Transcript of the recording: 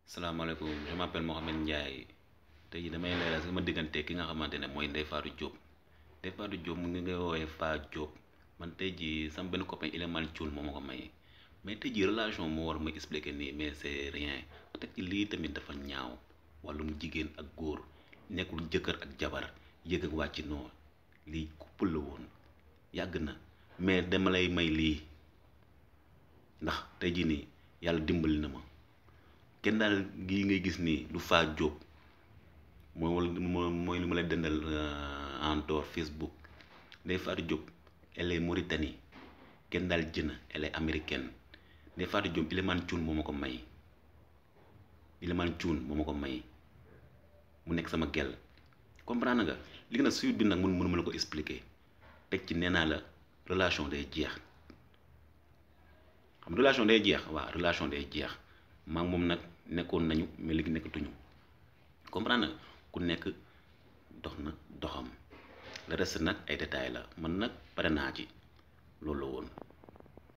salaamaaleykum je m'appelle Mohamed Ndiaye tey jii damay leeral sama diggante ki nga xamante ne mooy Ndeye Fatou Diop Ndeye Fatou Diop mu ngi ngay woowee Fa Diop man tey jii sama benn copain Ileman Thioune moo ma ko may mais tey jii relation moo war ma expliquer nii mais c'est rien teg ci lii tamit dafa ñaaw wàllum jigéen ak góor nekkul jëkkër ak jabar yëg ak wàcc noo lii couple la woon yàgg na mais dama lay may lii ndax tey jii nii yàlla dimbali na ma kenn daal gii ngay gis nii du Fa Diop mooy wala mooy lu ma lay dendal en dehors Facebook Ndeye Fatou Diop elle est Mauritanie kenn daal jëna elle est américaine Ndeye Fatou Diop Ileman Thioune moo ma ko may Ileman Thioune moo ma ko may mu nekk sama gel comprendre nga li nga nag suite bi nag mun mënuma la ko expliquer teg ci nee naa la relation day jeex xam relation day jeex waaw relation day jeex maa moom nag nekkoon nañu mais léegi nekkatuñu comprendre nga ku nekk dox na doxam le reste nag ay détails la man nag pare naa ci loolu la woon